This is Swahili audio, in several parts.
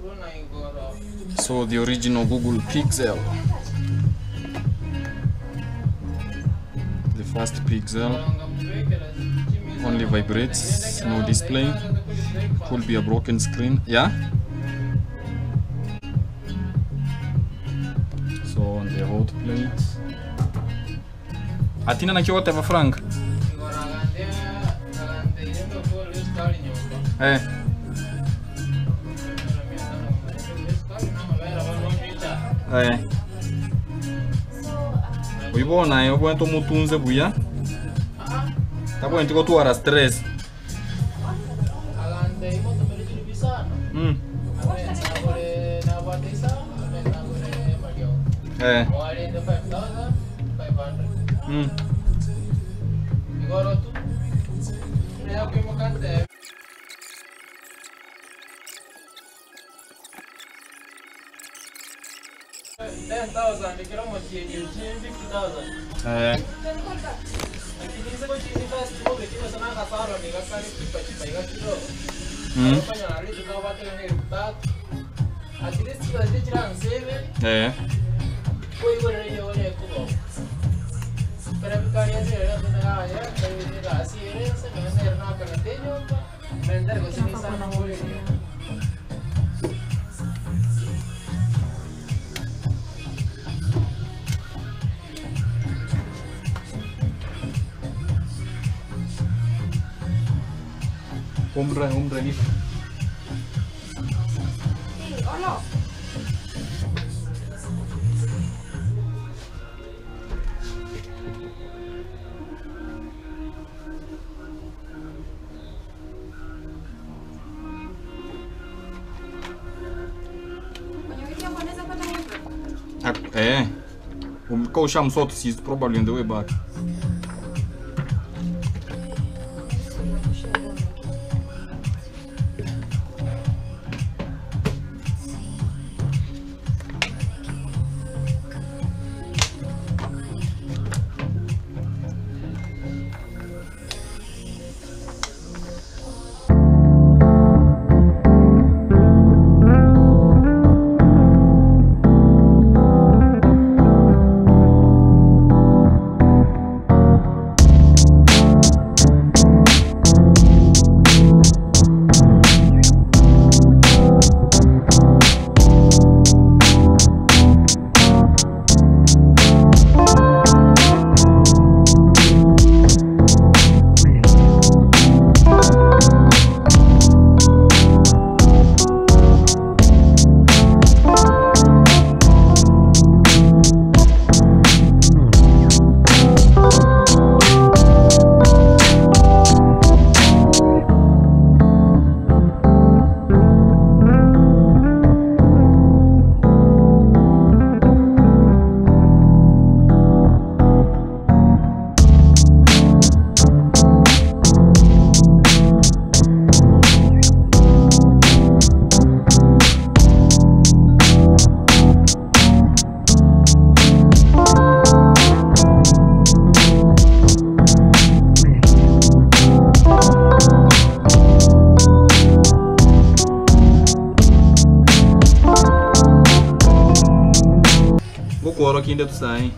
So the original Google Pixel. The first Pixel only vibrates, no display. Could be a broken screen. Yeah? So on the hot plate. Atina na kyote va Frank. Eh. Eh. Uibona yo bwento mutunze buya. Tabwenti ko tuara stress. Mm. Eh. Mm. Eh. Mm. Eh. Umre, umre ni. Ac- Eh. Um, Ka ushamsort she's probably on the way back. Ngokoro kinde tusai.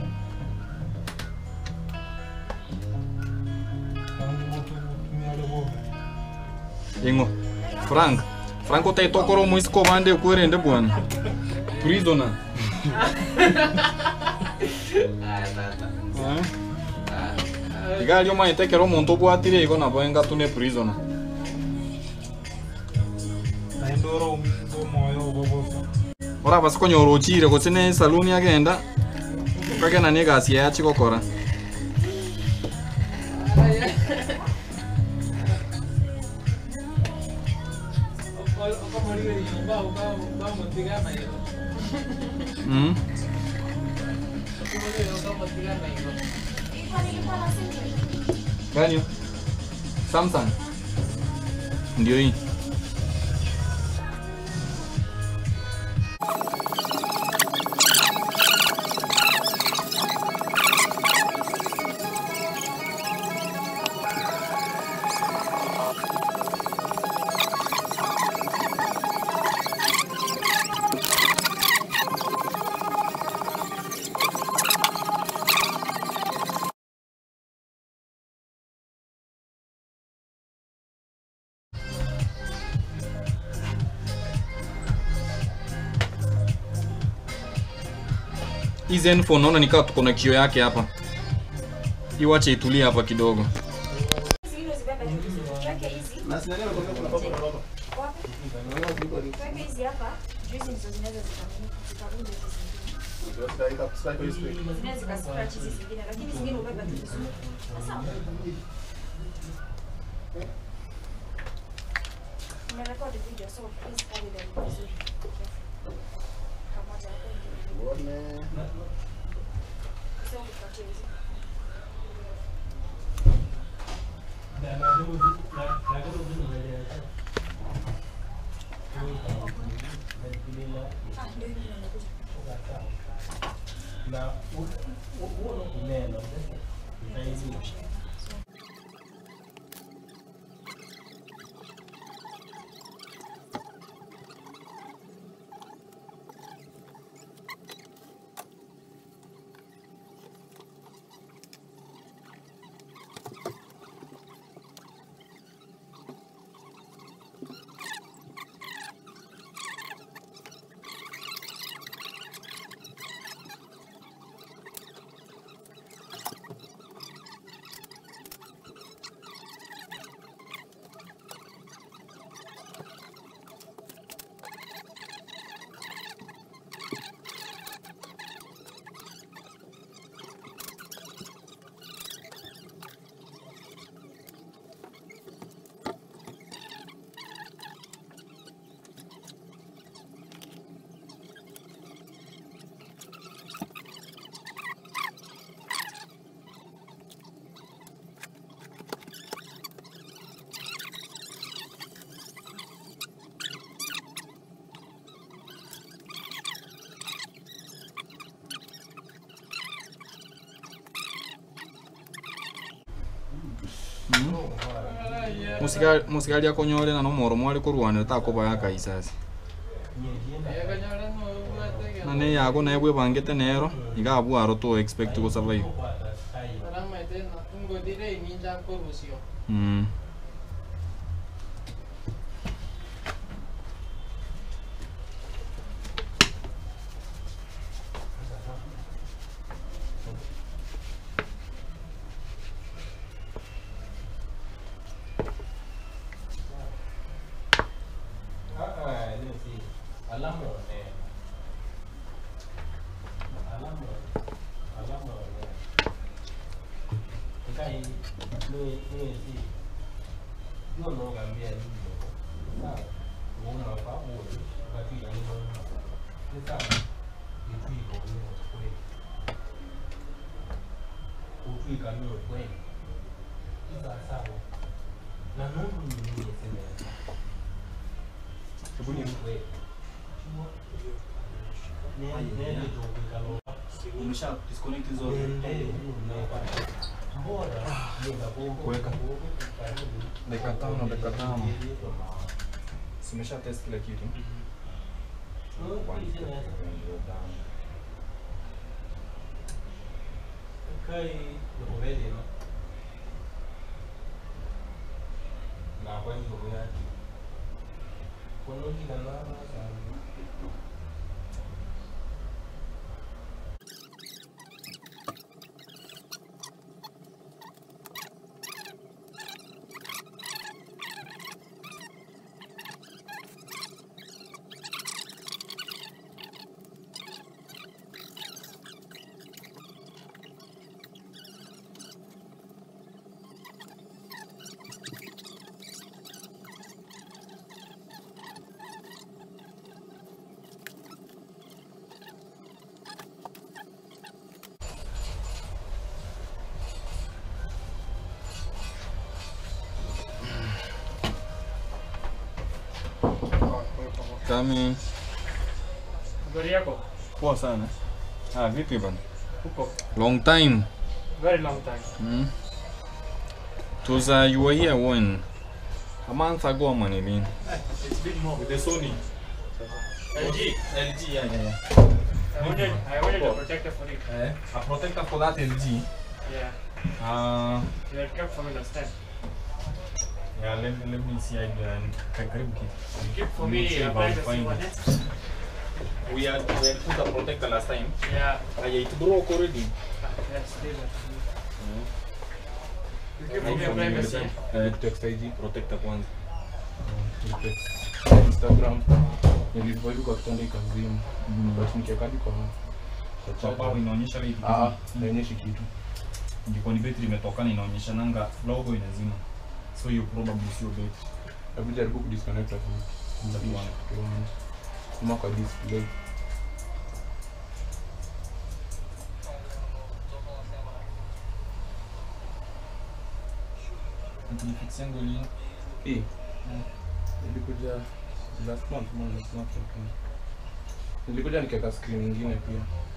Ingo. Frank. Frank utai tokoro muisi komande kuerende bwana. Prisoner. Eh? Igali oma itekero omonto obwatire igo nabo engatune prisoner. Oraba sikonyora ochire gose ne saluni agenda okagena na egasi yaye achigokora mm. Gani? Samsung. Ndio hii. hii Zenfone naona nikaa tuko na kio yake hapa. Iwache itulie hapa kidogo. Zingine uzibebe tu vizuri. Tuweke hizi. Wapi? Tuweke hizi hapa. Juu hizi ndizo zinaweza zikavunja zikavunja hizi zingine. Zinaweza zikascratch hizi zingine, lakini zingine ubebe tu vizuri. Sawa. Nimerekodi video so please carry them vizuri. Pamoja na Sio kupatia hizi. Ah, ndio hivi nimekuja. Musikali musikali akonyole na nomoro mwali kurwanira takubaya kaisasi. Na ne yago na ebwe bangete nero igabwaro to expect go survive. Mm. Umesha disconnect zote. Kuweka. Dakika tano, dakika tano. Simesha test kila kitu. Kami Gari yako poa sana. Ah, vipi bana? huko Long time. very long time. Mm. It was uh, you were here when a month ago, man. I mean, It's been more. with the Sony LG. LG, yeah, yeah, yeah. I wanted, I wanted a protector for it. Eh, a protector for that LG. Yeah. Uh, You had kept for me last time. yeah, let, let me see. I uh, karibu kitu. You kept for Mm, me see a if I'll privacy find one. it. eh? we had we had put a protector last time Yeah. aya it broke already That's still. Mm. You give me privacy. Eh, Text IG. protector kwanza Text Instagram. Nilivyo hivi kwa kitanda ikazima. But nikiweka hadi kwa kwa kwa bao charger. inaonyesha hivi Ah, ah, haionyeshi kitu. ndiko ni betri imetoka na inaonyesha nanga logo inazima so you probably sio betri Hebu jaribu kudisconnect hapo. Tuone. Tuone. Kuma kwa display. tulifikisango lini Hii. Nilikuja last month, month last month. Nilikuja nikiweka screen nyingine pia.